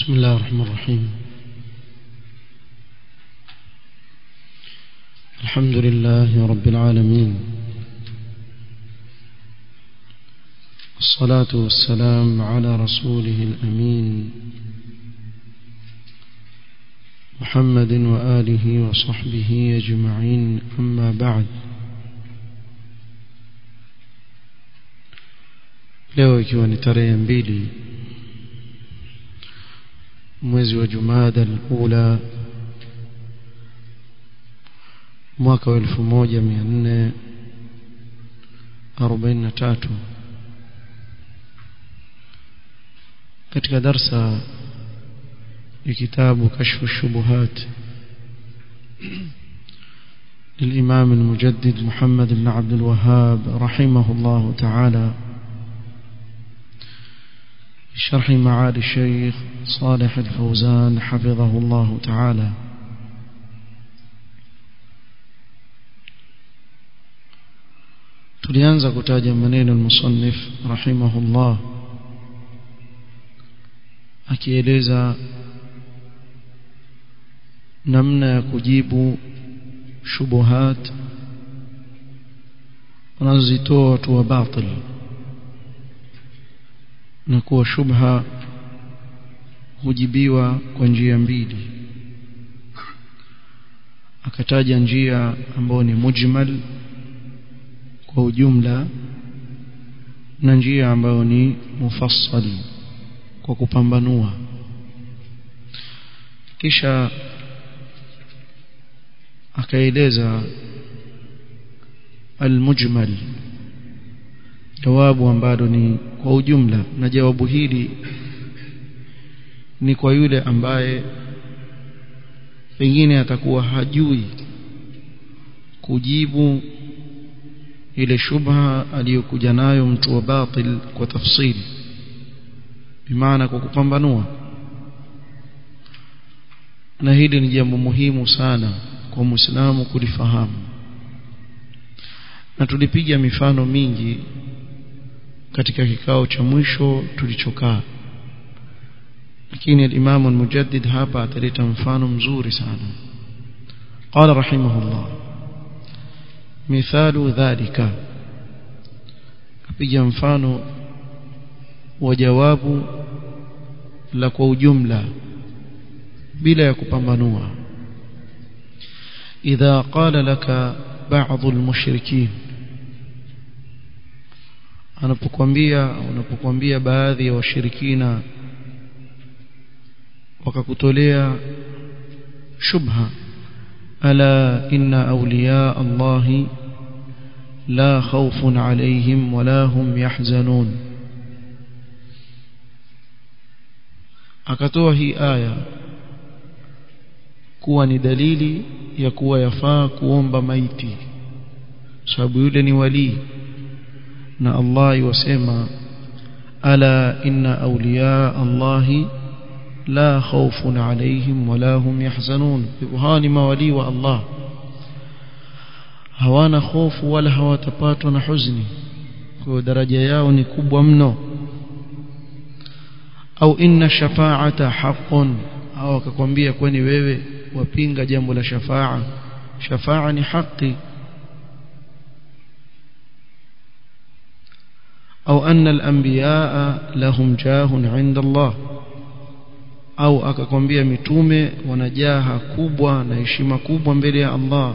بسم الله الرحمن الرحيم الحمد لله رب العالمين الصلاة والسلام على رسوله الأمين محمد وآله وصحبه أجمعين أما بعد leo ikiwa ni tarehe mbili mwezi wa jumada al-ula mwaka wa 1443 katika darsa ya kitabu kashfu shubuhat للإمام المجدد محمد بن عبد الوهاب رحمه الله تعالى شرح معالي الشيخ صالح الفوزان حفظه الله تعالى tulianza kutaja maneno al-musannif rahimahullah akieleza namna ya kujibu shubuhat wanazitoa watu wa batil na kuwa shubha hujibiwa kwa njia mbili akataja njia ambayo ni mujmal kwa ujumla na njia ambayo ni mufassal kwa kupambanua kisha akaeleza almujmal jawabu ambalo ni kwa ujumla na jawabu hili ni kwa yule ambaye pengine atakuwa hajui kujibu ile shubha aliyokuja nayo mtu wa batil kwa tafsiri bimaana kwa kupambanua na hili ni jambo muhimu sana kwa muislamu kulifahamu na tulipiga mifano mingi katika kikao cha mwisho tulichokaa lakini al-Imam al-Mujaddid hapa ataleta mfano mzuri sana qala rahimahullah mithalu dhalika apiga mfano wa jawabu la kwa ujumla bila ya kupambanua idha qala laka ba'd al-mushrikin anapokuambia unapokuambia baadhi ya washirikina wakakutolea shubha ala inna awliya allahi la khawfun alayhim wala hum yahzanun akatoa hii aya kuwa ni dalili ya kuwa yafaa kuomba maiti sababu yule ni walii na Allah yusema ala inna awliya Allahi la khawfun alayhim wala hum yahzanun hawa ni mawali wa Allah hawana hofu wala hawatapatwa na huzuni kwa daraja yao ni kubwa mno au inna shafa'ata haqqun au akakwambia kwani wewe wapinga jambo la shafa'a shafa'a ni haki أو أن الأنبياء لهم جاه عند الله au akakwambia mitume wanajaha kubwa na heshima kubwa mbele ya Allah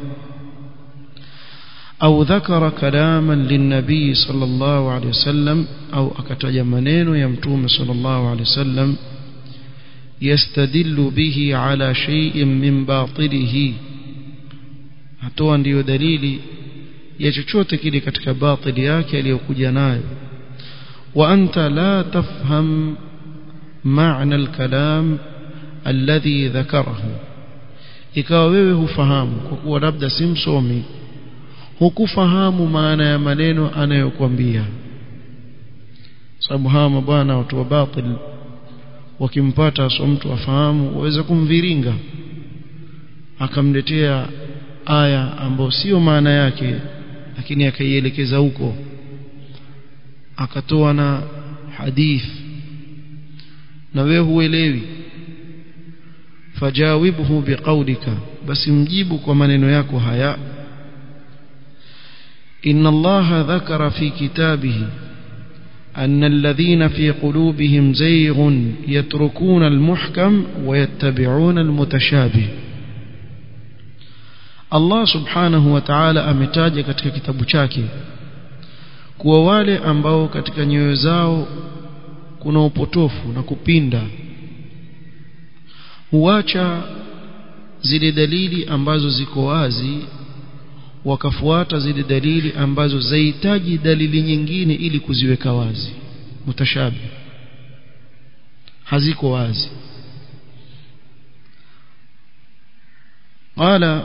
au dhakara kalaman linnabii sallallahu alaihi wasallam au akataja maneno ya mtume sallallahu alaihi wasallam yastadillu bihi ala shay'in min batilihi hatoa ndiyo dalili ya chochote kile katika batili yake aliyokuja nayo وأنت لا تفهم معنى الكلام الذي ذكره ikawa wewe hufahamu kwa kuwa labda si msomi hukufahamu maana ya maneno anayokuambia sababu hawa mabwana watu wa batil wakimpata so mtu afahamu waweza kumviringa akamletea aya ambayo sio maana yake lakini akaielekeza huko akatoa na hadith na wewe huelewi fajawibhu biqaulika basi mjibu kwa maneno yako haya inna allaha dhakara fi kitabihi أن الذين في قلوبهم زيغ يتركون المحكم ويتبعون المتشابه Allah subhanahu wa ta'ala ametaja katika kitabu chake kuwa wale ambao katika nyoyo zao kuna upotofu na kupinda huacha zile dalili ambazo ziko wazi wakafuata zile dalili ambazo zahitaji dalili nyingine ili kuziweka wazi mutashabi haziko wazi qala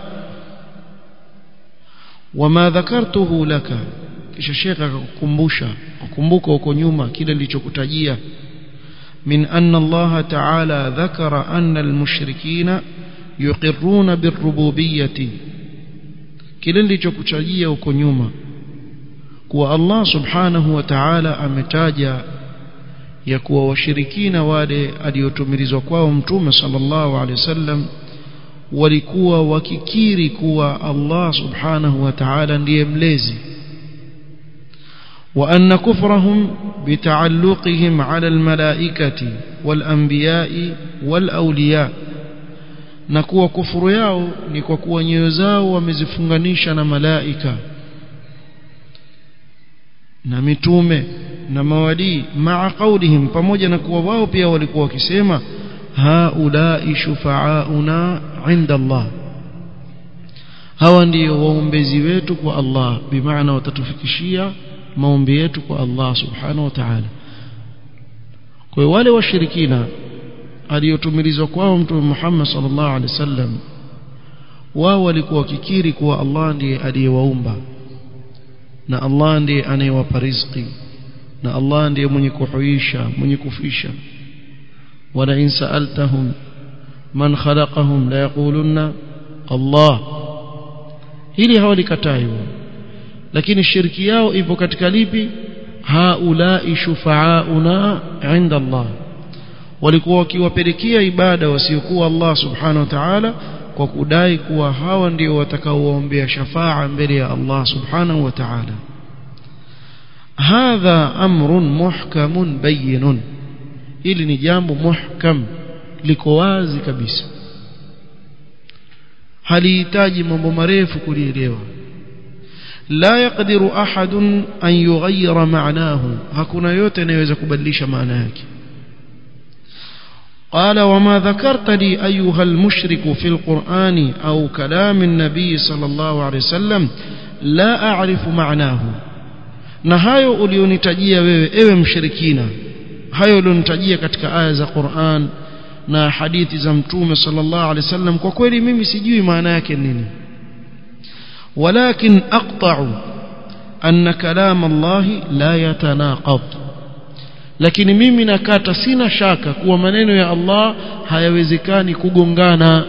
wama dhakartuhu laka kisha shekha akakukumbusha ukumbuka huko nyuma kile nilichokutajia min anna Allah ta'ala dhakara anna al-mushrikina yuqirruna birrububiyyati kile nilichokutajia huko nyuma kuwa Allah subhanahu wa ta'ala ametaja ya kuwa washirikina wale aliotumilizwa kwao mtume sallallahu alaihi wasallam walikuwa wakikiri kuwa Allah subhanahu wa ta'ala ndiye mlezi وأن كفرهم بتعلقهم على الملائكة والأنبياء والأولياء na kuwa kufuru yao ni kwa kuwa nyoyo zao wamezifunganisha na malaika na mitume na mawadii maa qaulihim pamoja na kuwa wao pia walikuwa wakisema haulai shufaauna inda Allah hawa ndio waombezi wetu kwa Allah bimaana watatufikishia maombi yetu kwa Allah subhanahu wa ta'ala kwa wale washirikina aliyotumilizwa kwao mtume Muhammad sallallahu alaihi wasallam wao walikuwa wakikiri kuwa Allah ndiye aliyewaumba na Allah ndiye anayewapa riziki na Allah ndiye mwenye kuhuisha mwenye kufisha wala in sa'altahum man khalaqahum la yaqulunna Allah hili hawalikatai lakini shirki yao ipo katika lipi haulai shufaauna inda Allah walikuwa wakiwapelekea ibada wasiokuwa Allah subhanahu wa ta'ala kwa kudai kuwa hawa ndio watakaowaombea shafaa mbele ya Allah subhanahu wa ta'ala hadha amrun muhkamun bayyinun hili ni jambo muhkam liko wazi kabisa halihitaji mambo marefu kulielewa la yaqdiru ahadun an yughayyira ma'nahu hakuna yote anayeweza kubadilisha maana yake قال وما ذكرت لي أيها المشرك في القرآن أو كلام النبي صلى الله عليه وسلم لا أعرف معناه na hayo ulionitajia wewe ewe mshirikina hayo ulionitajia katika aya za Qur'an na hadithi za mtume sallallahu alaihi wasallam kwa kweli mimi sijui maana yake nini walakin aqta'u anna kalam Allah la yatanaqad lakini mimi nakata sina shaka kuwa maneno ya Allah hayawezekani kugongana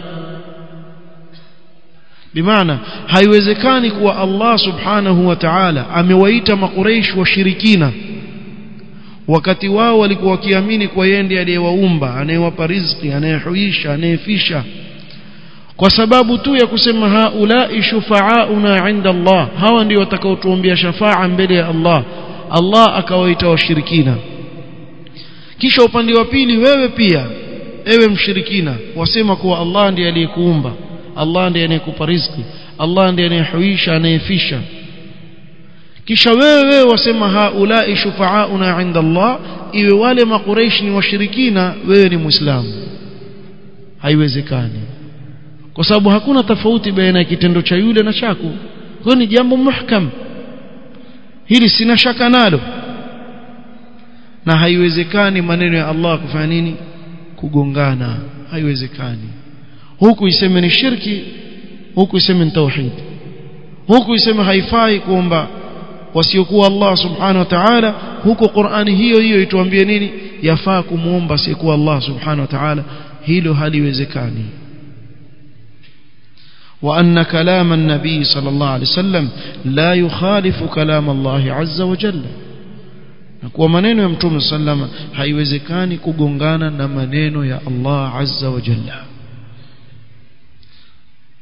bimaana haiwezekani kuwa Allah subhanahu wa ta'ala amewaita makureish washirikina wakati wao walikuwa wakiamini kwa yeye ndiye aliyewaumba anayewapa riziki anayehuisha anayefisha kwa sababu tu ya kusema haulai shufaauna inda Allah hawa ndio watakaotuombea shafaa mbele ya Allah Allah akawaita washirikina kisha upande wa pili wewe pia ewe mshirikina wasema kuwa Allah ndiye aliyekuumba Allah ndiye anayekupa riziki Allah ndiye anayehuisha anayefisha kisha wewe wasema haulai shufaauna inda Allah iwe wale makureishi ni washirikina wewe ni muislamu haiwezekani kwa sababu hakuna tofauti baina ya kitendo cha yule na chako kwa ni jambo muhkam hili sina shaka nalo na haiwezekani maneno ya Allah kufanya nini kugongana haiwezekani huku iseme ni shirki huku iseme ni tauhid huku iseme haifai kuomba wasiokuwa Allah subhanahu wa ta'ala huko Qur'ani hiyo hiyo ituambie nini yafaa kumuomba asiyekuwa Allah subhanahu wa ta'ala hilo haliwezekani وأن كلام النبي صلى الله عليه وسلم لا يخالف كلام الله عز وجل na kuwa maneno ya mtume sallama haiwezekani kugongana na maneno ya Allah azza wa jalla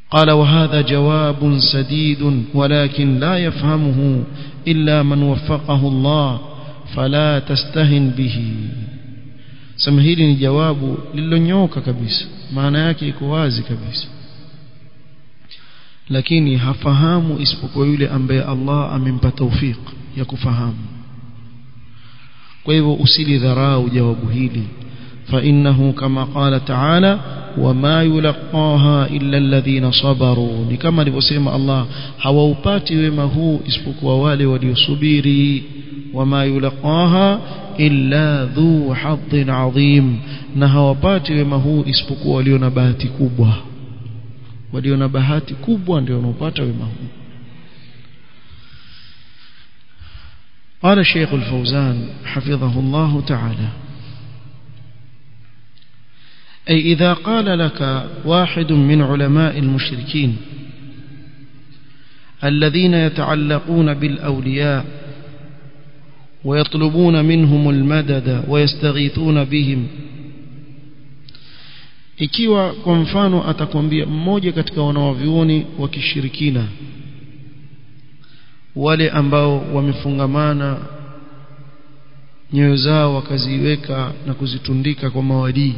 قال وهذا جواب سديد ولكن لا يفهمه إلا من وفقه الله فلا تستهن به sema hili ni jawabu lililonyoka kabisa maana yake iko wazi kabisa lakini hafahamu isipokuwa yule ambaye Allah amempa tawfik ya kufahamu kwa hivyo usilidharau jawabu hili فإنه كما قال تعالى وما يلقاها إلا الذين صبروا ni kama alivyosema Allah hawaupati wema huu isipokuwa wale waliosubiri wama yulqaha illa dhu hadhin adhim na hawapati wema huu isipokuwa walio na bahati kubwa walio na bahati kubwa ndio wanaopata wema huu قال الشيخ الفوزان حفظه الله تعالى أي إذا قال لك واحد من علماء المشركين الذين يتعلقون بالأولياء ويطلبون منهم المدد ويستغيثون بهم ikiwa kwa mfano atakwambia mmoja katika wanawavyuoni wa kishirikina wale ambao wamefungamana nyoyo zao wakaziweka na kuzitundika kwa mawadii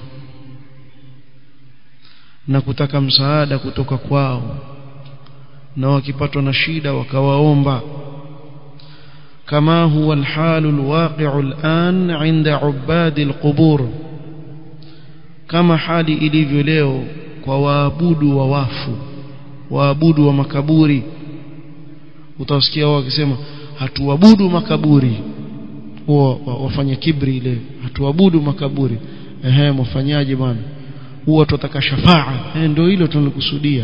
na kutaka msaada kutoka kwao na wakipatwa na shida wakawaomba كما هو الحال الواقع الآن عند عباد القبور كما حالي ilivyo leo kwa waabudu wa wafu waabudu wa makaburi utasikia wao wakisema hatuabudu makaburi huwa wafanya kibri ile hatuabudu makaburi ehe mfanyaje bwana huwa tunataka shafaa eh ndio hilo tunalikusudia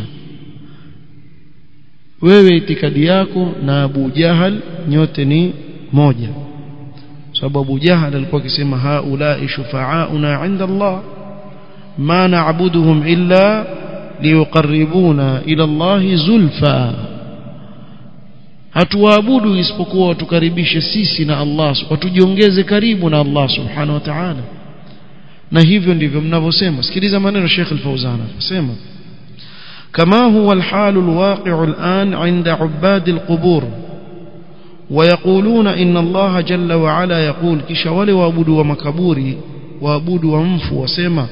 wewe itikadi yako na Abu Jahal nyote ni moja sababu Abu Jahal alikuwa akisema haulai shufa'auna 'inda Allah ma na'buduhum illa liyuqarribuna ila Allah zulfa hatuwaabudu isipokuwa watukaribishe sisi na Allah watujiongeze karibu na Allah subhanahu wa ta'ala na hivyo ndivyo mnavyosema sikiliza maneno Sheikh Al-Fauzan anasema كما هو الحال الواقع الآن عند عباد القبور ويقولون إن الله جل وعلا يقول كشوال وابد ومكبوري وابد ومف وسيما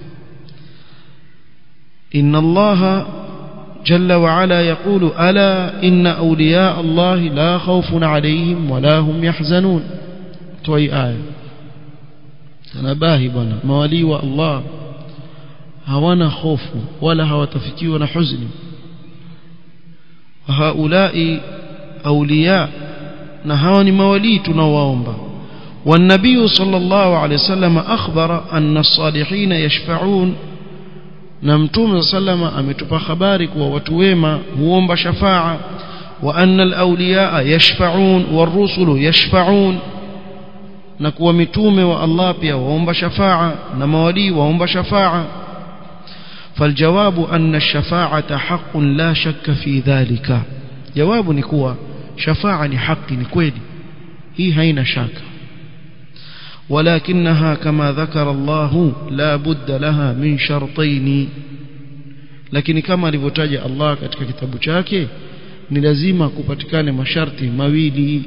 إن الله جل وعلا يقول ألا إن أولياء الله لا خوف عليهم ولا هم يحزنون توي آية تنباهي بنا موالي الله hawana hofu wala hawatafikiwa na huzuni haulai auliya na hawa ni mawalii tunaowaomba والنبي صلى الله عليه وسلم أخبر أن الصالحين يشفعون نمتوم صلى الله عليه وسلم أمتبا خبارك ووتويما هو شفاعة وأن الأولياء يشفعون والرسل يشفعون نكوى متوم والله بيا وهم شفاعة نموالي وهم شفاعة فالجواب أن الشفاعة حق لا شك في ذلك جواب نكوى شفاعة حق نكويدي هي هين شاك ولكنها كما ذكر الله لا بد لها من شرطين lakini kama alivyotaja Allah katika kitabu chake ni lazima kupatikane masharti mawili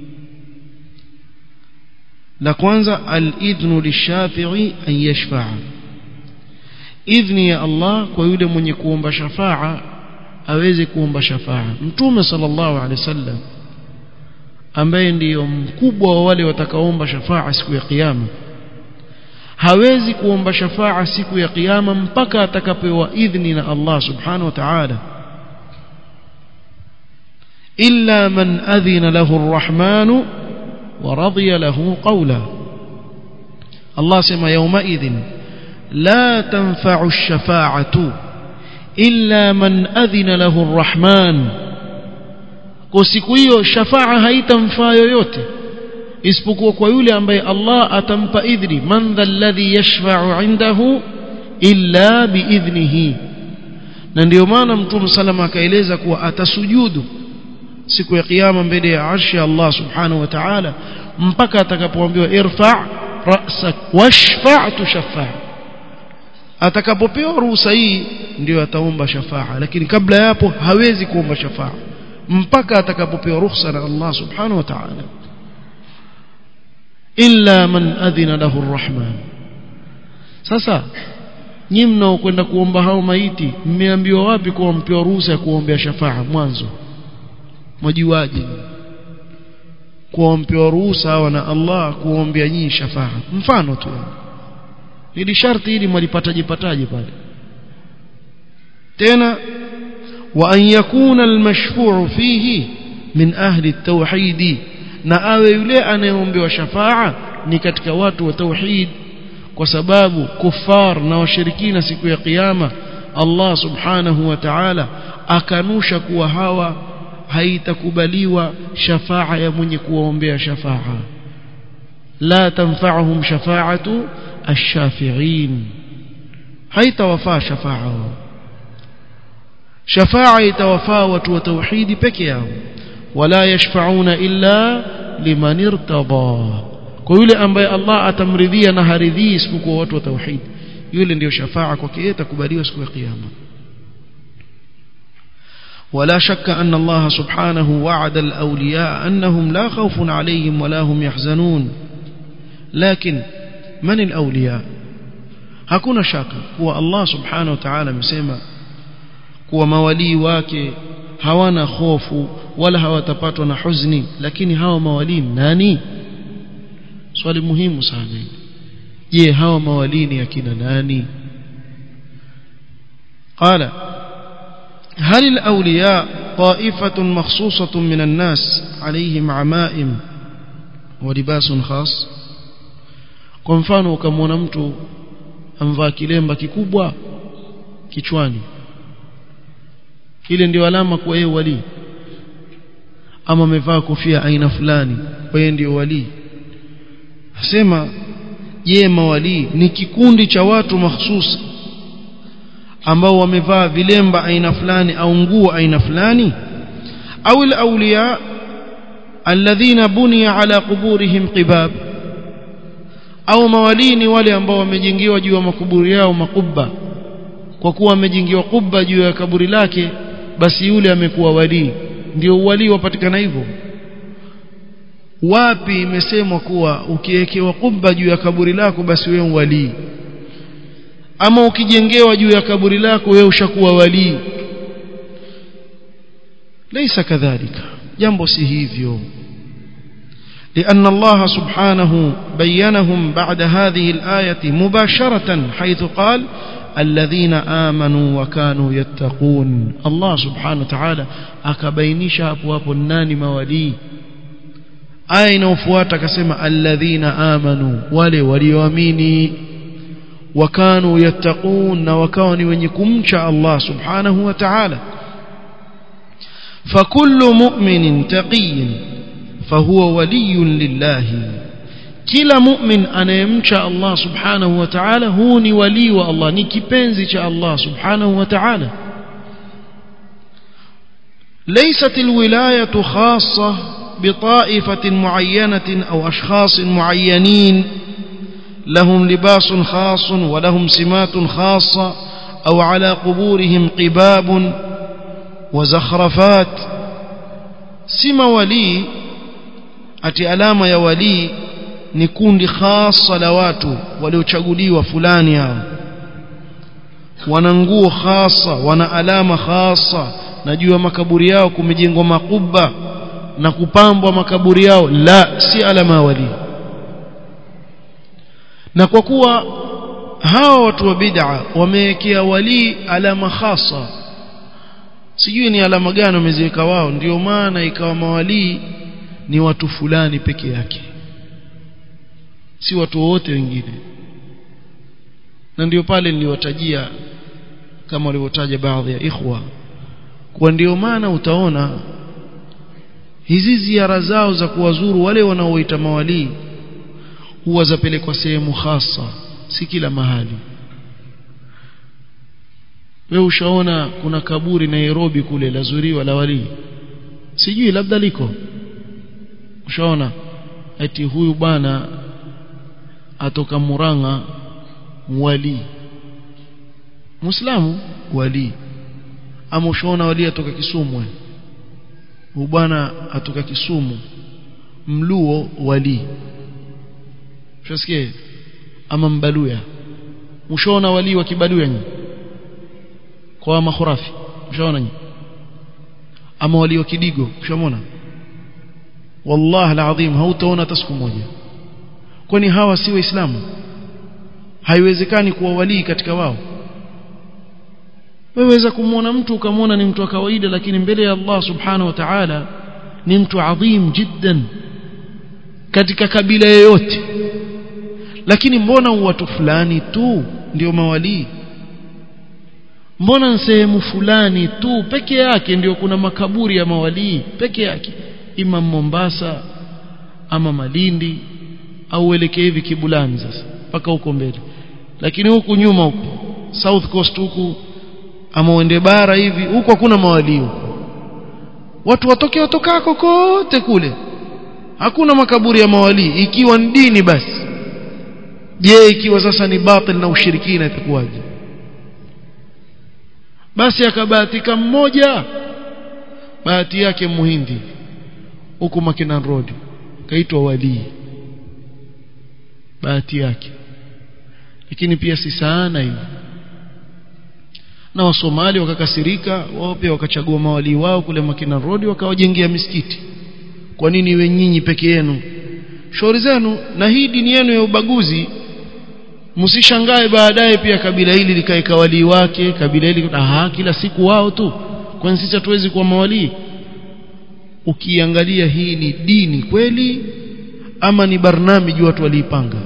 la kwanza al-idhnu lishafi'i an yashfa'a idhni ya Allah kwa yule mwenye kuomba shafaa aweze kuomba shafaa mtume sallallahu alaihi wasallam ambaye ndiyo mkubwa wa wale watakaoomba shafaa siku ya kiyama hawezi kuomba shafaa siku ya kiyama mpaka atakapewa idhni na Allah subhanahu wa ta'ala illa man adhina lahu arrahman wa radiya lahu qawla Allah sema yawma idhin لا تنفع الشفاعة إلا من أذن له الرحمن siku hiyo shafaa haitamfaa yoyote isipokuwa kwa yule ambaye Allah atampa idhni man dhalladhi yashfa'u indahu illa biidhnihi na ndio maana mtume salama akaeleza kuwa atasujudu siku ya kiyama mbele ya arshi Allah subhanahu wa ta'ala mpaka atakapoambiwa irfa' ra'sak washfa' tushaffa' atakapopewa ruhusa hii ndio ataomba shafaa lakini kabla ya hapo hawezi kuomba shafaa mpaka atakapopewa ruhusa na Allah subhanahu wa ta'ala illa man adhina lahu arrahman sasa nyinyi mnaokwenda kuomba hao maiti mmeambiwa wapi kuwa mpewa ruhusa ya kuombea shafaa mwanzo mwajuaje kuwa mpewa ruhusa hawa na Allah kuombea nyinyi shafaa mfano tu ili sharti hili mwalipataje pataje pale tena wa an yakuna almashfu'u fihi min ahli at-tauhid na awe yule anayeombewa shafaa ni katika watu wa tauhid kwa sababu kufar na washirikina siku ya kiyama Allah subhanahu wa ta'ala akanusha kuwa hawa haitakubaliwa shafaa ya mwenye kuwaombea shafaa la tanfa'uhum shafa'atu ash-shafi'in haitawafaa shafaa shafaa itawafaa watu wa tauhidi peke yao wala yashfa'una illa liman irtada kwa yule ambaye Allah atamridhia na haridhii isipokuwa watu wa tauhid yule ndiyo shafaa kwake yeye itakubaliwa siku ya kiyama ولا شك أن الله سبحانه وعد الأولياء أنهم لا خوف عليهم ولا هم يحزنون لكن من الأولياء hakuna shaka kuwa Allah subhanahu wa ta'ala amesema kuwa mawalii wake hawana hofu wala hawatapatwa na huzuni lakini hawa mawalii nani swali muhimu sana je hawa mawalii ni akina nani qala هل الأولياء طائفة مخصوصة من الناس عليهم عمائم ولباس خاص kwa mfano ukamwona mtu amvaa kilemba kikubwa kichwani ile ndio alama kwa yeye wali ama amevaa kofia aina fulani kwa yeye ndio wali asema je mawali ni kikundi cha watu mahsusi ambao wamevaa vilemba aina fulani au nguo aina fulani au al-awliya alladhina buniya ala quburihim qibab au mawali ni wale ambao wamejengewa juu ya makuburi yao makubba kwa kuwa wamejengewa kubba juu ya kaburi lake basi yule amekuwa wali ndio wali wapatikana hivyo wapi imesemwa kuwa ukiwekewa kubba juu ya kaburi lako basi wewe wali ama ukijengewa juu ya kaburi lako wewe ushakuwa wali ليس كذلك jambo si hivyo لأن الله سبحانه بينهم بعد هذه الآية مباشرة حيث قال الذين آمنوا وكانوا يتقون الله سبحانه وتعالى akabainisha hapo hapo nani mawalii aya inayofuata akasema alladhina amanu wale walioamini wakanu yattaqun na wakawa ni wenye kumcha Allah subhanahu wa ta'ala fakullu mu'minin taqiyyin fahuwa waliyyun lillahi kila mu'min anayemcha Allah subhanahu wa ta'ala huu ni wali wa Allah ni kipenzi cha Allah subhanahu wa ta'ala ليست الولاية خاصة بطائفة معينة أو أشخاص معينين لهم لباس خاص ولهم سمات خاصة أو على قبورهم قباب وزخرفات سما ولي أتي ألام يا ولي ni kundi khasa la watu waliochaguliwa fulani hao wana nguo khasa wana alama khasa na juu ya makaburi yao kumejengwa makuba na kupambwa makaburi yao la si alama wali na kwa kuwa hawa watu wa bid'a wamewekea wali alama khasa sijui ni alama gani wameziweka wao ndio maana ikawa mawalii ni watu fulani peke yake si watu wote wengine na ndio pale niliwatajia kama walivyotaja baadhi ya ikhwa kwa ndio maana utaona hizi ziara zao za kuwazuru wale wanaoita mawalii huwa zapelekwa sehemu hasa si kila mahali wewe ushaona kuna kaburi Nairobi kule lazuriwa la walii sijui labda liko ushaona eti huyu bwana atoka Muranga wali muislamu wali ama ushaona wali atoka Kisumu huyu bwana atoka Kisumu mluo wali ushasikia ama mbaluya ushaona wali wa kibaluya nyinyi kwa makhurafi ushaona nyinyi ama wali wa kidigo ushamona wallahi alazim hautaona hata siku moja kwani hawa si waislamu haiwezekani kuwa walii katika wao weweza kumwona mtu ukamwona ni mtu wa kawaida lakini mbele ya Allah subhanahu wa ta'ala ni mtu adhim jiddan katika kabila yoyote lakini mbona watu fulani tu ndio mawalii mbona sehemu fulani tu peke yake ndio kuna makaburi ya mawalii peke yake ima Mombasa ama Malindi au uelekee hivi Kibulani sasa mpaka huko mbele lakini huku nyuma huku South Coast huku ama uende bara hivi huko hakuna mawalii huko watu watoke watokako kote kule hakuna makaburi ya mawalii ikiwa ni dini basi je ikiwa sasa ni batil na ushirikina itakuwaje basi akabahatika mmoja bahati yake muhindi huku Makinan Road kaitwa walii bahati yake lakini pia si sana hivi na wasomali wakakasirika wao pia wakachagua mawalii wao kule Makinan Road wakawajengea misikiti kwa nini iwe nyinyi peke yenu shauri zenu na hii dini yenu ya ubaguzi msishangae baadaye pia kabila hili likaeka walii wake kabila hili aha kila siku wao tu kwani sisi hatuwezi kuwa mawalii ukiangalia hii ni dini kweli ama ni barnamiji watu waliipanga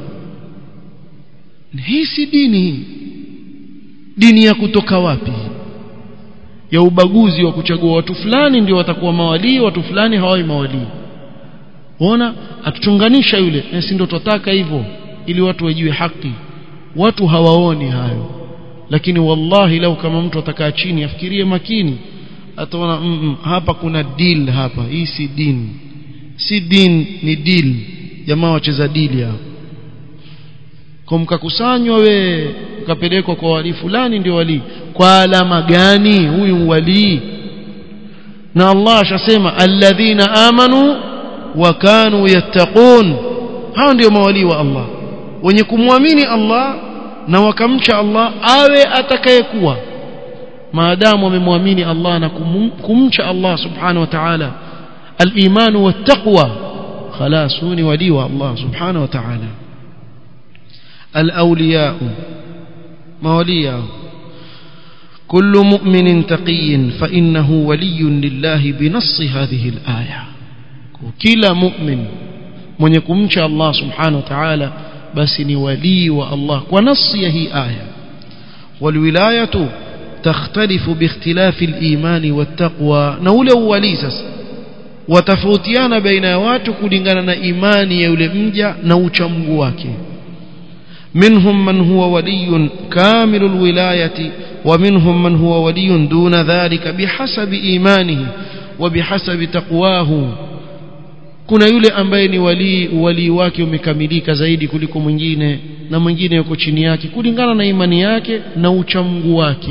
hii si dini hii dini ya kutoka wapi ya ubaguzi wa kuchagua watu fulani ndio watakuwa mawalii watu fulani hawai mawalii ona atuchunganisha yule eh, si ndio tutaka hivyo ili watu wajue haki watu hawaoni hayo lakini wallahi lau kama mtu atakaa chini afikirie makini ataona mm, mm, hapa kuna deal hapa hii si dini si din ni deal jamaa wacheza deal hapa kwa mkakusanywa we mkapelekwa kwa wali fulani ndio wali kwa alama gani huyu wali na Allah ashasema alladhina amanu wa kanu yattaqun hao ndio mawali wa Allah wenye kumwamini Allah na wakamcha Allah awe atakayekuwa maadamu wamemwamini Allah na kumcha Allah subhanahu wa ta'ala al-iman wa taqwa خلاص هوني ولي الله سبحانه وتعالى الأولياء مولياء كل مؤمن تقي فإنه ولي لله بنص هذه الآية كلا مؤمن من يكمش الله سبحانه وتعالى بس ولي والله ونص هي آية والولاية تختلف باختلاف الإيمان والتقوى نولى وليسس watafautiana baina ya watu kulingana na imani ya yule mja na uchamgu wake منهم من هو ولي كامل الولاية ومنهم من هو ولي دون ذلك بحسب إيمانه وبحسب تقواه kuna yule ambaye ni wali wali wake umekamilika zaidi kuliko mwingine na mwingine yuko chini yake kulingana na imani yake na uchamgu wake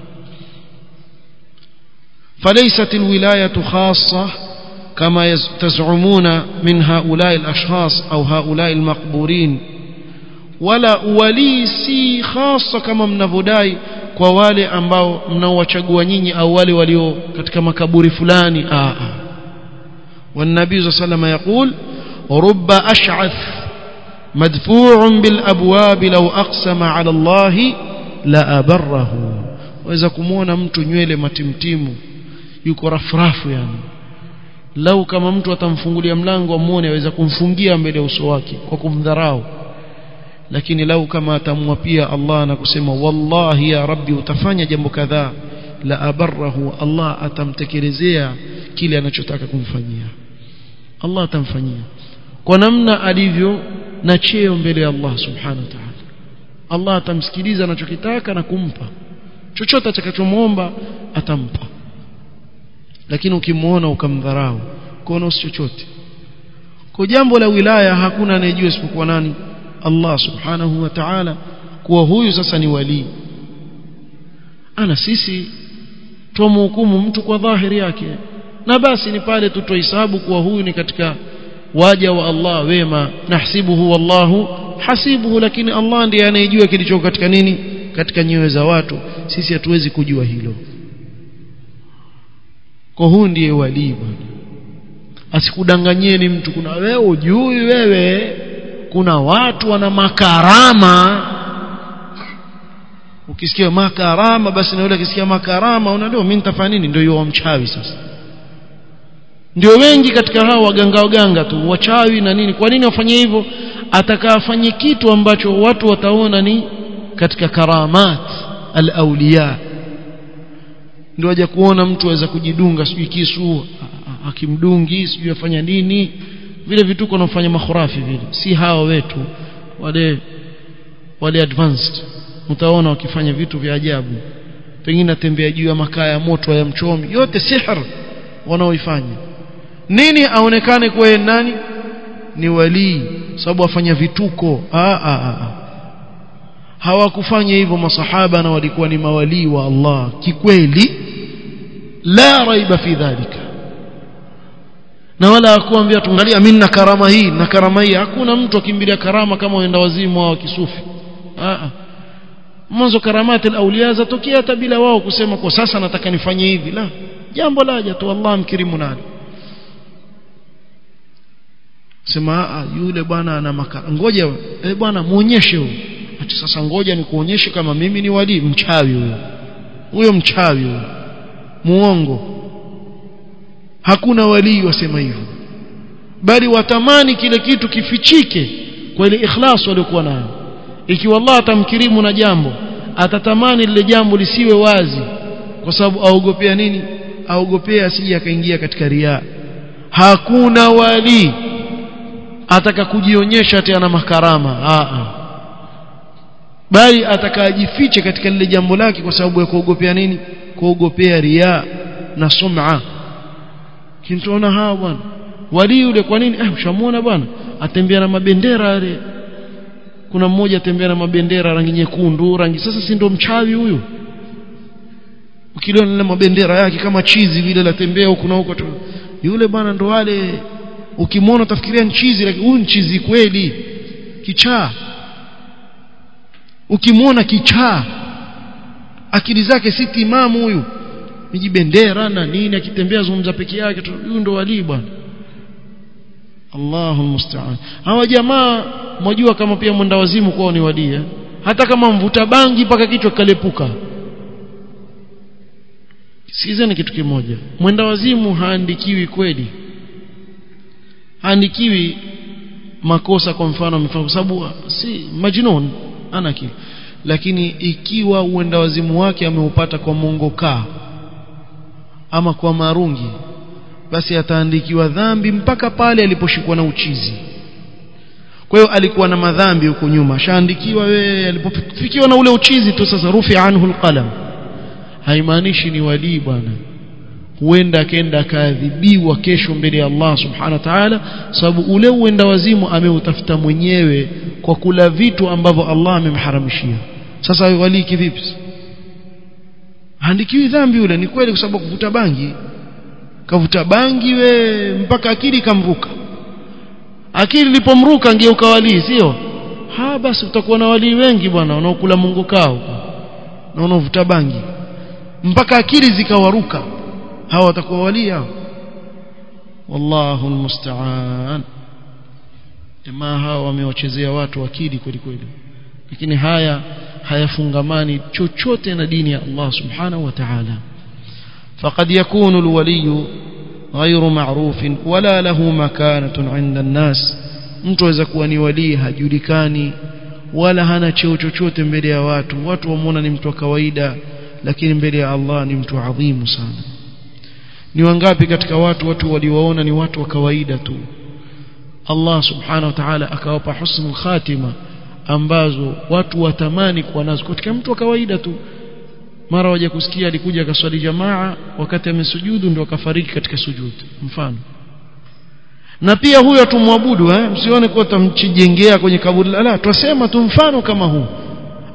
فليست الولاية خاصة كما تزعمون من هؤلاء الأشخاص أو هؤلاء المقبورين wala walii si hasa kama mnavyodai kwa wale ambao mnaowachagua nyinyi au wale walio katika makaburi fulani a a والنبي صلى الله عليه وسلم يقول رب أشعث مدفوع بالأبواب لو أقسم على الله لأبره waweza kumwona mtu nywele matimtimu yuko rafrafu yani lau kama mtu atamfungulia mlango amuone aweza kumfungia mbele ya uso wake kwa kumdharau lakini lau kama atamwapia Allah na kusema wallahi ya rabbi utafanya jambo kadhaa la abarahu Allah atamtekelezea kile anachotaka kumfanyia Allah atamfanyia kwa namna alivyo na cheo mbele ya Allah subhanahu wa ta'ala Allah atamsikiliza anachokitaka na kumpa chochote atakachomwomba atampa lakini ukimwona ukamdharau kuona si chochote kwa jambo la wilaya hakuna anayejua isipokuwa nani Allah subhanahu wa ta'ala kuwa huyu sasa ni wali ana sisi tumhukumu mtu kwa dhahiri yake na basi ni pale tutohesabu kuwa huyu ni katika waja wa Allah wema nahsibuhu wallahu hasibuhu lakini Allah ndiye anayejua kilicho katika nini katika nyoyo za watu sisi hatuwezi kujua hilo kwa huu ndiye walii bwana asikudanganyeni mtu kuna wewe ujui wewe kuna watu wana makarama ukisikia makarama basi na yule akisikia makarama unajua mimi nitafanya nini ndio yule mchawi sasa ndio wengi katika hao waganga waganga tu wachawi na nini kwa nini wafanye hivyo atakafanye kitu ambacho watu wataona ni katika karamat al-awliya ndio waje kuona mtu aweza kujidunga sijui kisu akimdungi sijui afanya nini vile vituko wanaofanya makhurafi vile si hawa wetu wale wale advanced mtaona wakifanya vitu vya ajabu pengine atembea juu ya makaa ya moto ya mchomi yote sihr wanaoifanya nini aonekane kuwa nani ni walii sababu afanya vituko ah, ah, ah. hawakufanya hivyo masahaba na walikuwa ni mawalii wa Allah kikweli la raiba fi dhalika na wala hakuambia tungalia mimi na karama hii na karama hii hakuna mtu akimbilia karama kama waenda wazimu au kisufi ah mwanzo karamati al-awliya zatokea hata bila wao kusema kwa sasa nataka nifanye hivi la jambo laja tu Allah mkirimu nalo sema yule bwana ana makara ngoja eh bwana muonyeshe huyo ati sasa ngoja nikuonyeshe kama mimi ni wali mchawi huyo huyo mchawi huyo muongo hakuna walii wasema hivyo bali watamani kile kitu kifichike kwa ile ikhlas waliokuwa nayo ikiwa Allah atamkirimu na jambo atatamani lile jambo lisiwe wazi kwa sababu aogopea nini aogopea asije akaingia katika riaa hakuna wali ataka kujionyesha ati ana makarama a bali atakajifiche katika lile jambo lake kwa sababu ya kuogopea nini kuogopea riaa na sum'a kintuona hawa bwana wali yule kwa nini eh ushamuona bwana atembea na mabendera yale kuna mmoja atembea na mabendera rangi nyekundu rangi sasa si ndo mchawi huyu ukiliona na mabendera yake kama chizi vile latembea huku na huko yule bwana ndo wale ukimwona utafikiria nchizi lakini huyu nchizi kweli kichaa ukimwona kichaa akili zake si timamu huyu mijibendera na nini akitembea zungumza peke yake huyu ndo walii bwana Allahu musta'an hawa jamaa mwajua kama pia mwenda wazimu kwao ni wadia hata kama mvuta bangi mpaka kichwa kalepuka sikiza ni kitu kimoja mwenda wazimu haandikiwi kweli haandikiwi makosa kwa mfano amefanya kwa sababu si majnun ana akili lakini ikiwa uenda wazimu wake ameupata kwa mongokaa ama kwa marungi basi ataandikiwa dhambi mpaka pale aliposhikwa na uchizi kwa hiyo alikuwa na madhambi huko nyuma shaandikiwa wewe alipofikiwa na ule uchizi tu sasa rufi anhu alqalam haimaanishi ni walii bwana huenda akaenda akaadhibiwa kesho mbele ya Allah subhanahu wa ta'ala sababu ule uenda wazimu ameutafuta mwenyewe kwa kula vitu ambavyo Allah amemharamishia sasa walii kivipi handikiwi dhambi yule ni kweli kwa sababu kuvuta bangi kavuta bangi we mpaka akili kamruka akili ilipomruka ngeuka walii sio ha basi utakuwa na walii wengi bwana wanaokula mungu kao na wanaovuta bangi mpaka akili zikawaruka hawa watakuwa walii hao wallahu almusta'an jamaa hawa wamewachezea watu akili kweli kweli lakini haya hayafungamani chochote na dini ya Allah subhanahu wa ta'ala فقد يكون الولي غير معروف ولا له مكانة عند الناس mtu aweza kuwa ni walii hajulikani wala hana cheo chochote mbele ya watu watu wamuona ni mtu wa kawaida lakini mbele ya Allah ni mtu adhimu sana ni wangapi katika watu watu waliwaona ni watu wa kawaida tu Allah subhanahu wa ta'ala akawapa husnul khatima ambazo watu watamani kuwa nazo katika mtu wa kawaida tu mara waje kusikia alikuja akaswali jamaa wakati amesujudu ndio akafariki katika sujudu mfano na pia huyo tumwabudu eh msione kwa tamchijengea kwenye kaburi la twasema tu mfano kama huu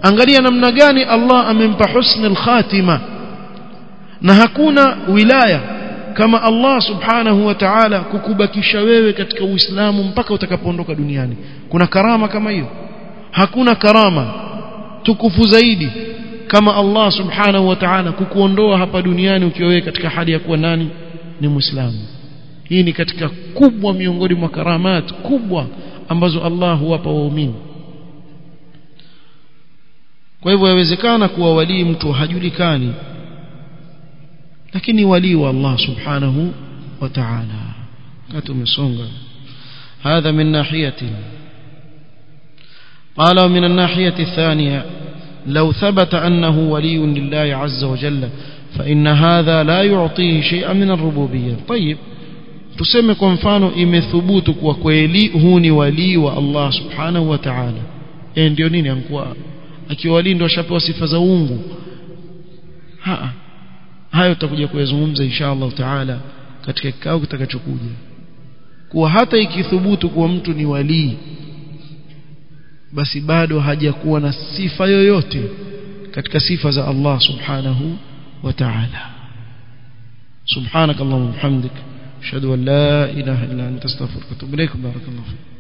angalia namna gani Allah amempa husnul khatima na hakuna wilaya kama Allah subhanahu wa ta'ala kukubakisha wewe katika Uislamu mpaka utakapoondoka duniani kuna karama kama hiyo hakuna karama tukufu zaidi kama Allah subhanahu wa ta'ala kukuondoa hapa duniani ukiwa wewe katika hali ya kuwa nani ni muislamu hii ni katika kubwa miongoni mwa karamat kubwa ambazo Allah huwapa waumini kwa hivyo yawezekana kuwa walii mtu hajulikani lakini walii wa Allah subhanahu wa ta'ala kati umesonga هذا من ناحية قال ومن الناحية الثانية لو ثبت أنه ولي لله عز وجل فإن هذا لا يعطيه شيئا من الربوبية طيب tuseme kwa mfano imethubutu kuwa kweli huu ni walii wa Allah subhanahu wa ta'ala eh ndio nini ankuwa akiwa walii ndio ashapewa sifa za uungu ha hayo tutakuja kuyazungumza insha Allah taala katika kikao kitakachokuja kuwa hata ikithubutu kuwa mtu ni walii basi bado hajakuwa na sifa yoyote katika sifa za Allah subhanahu wa ta'ala سبحانك اللهم وبحمدك اشهد ان لا اله الا انت استغفرك واتوب اليك بارك الله فيك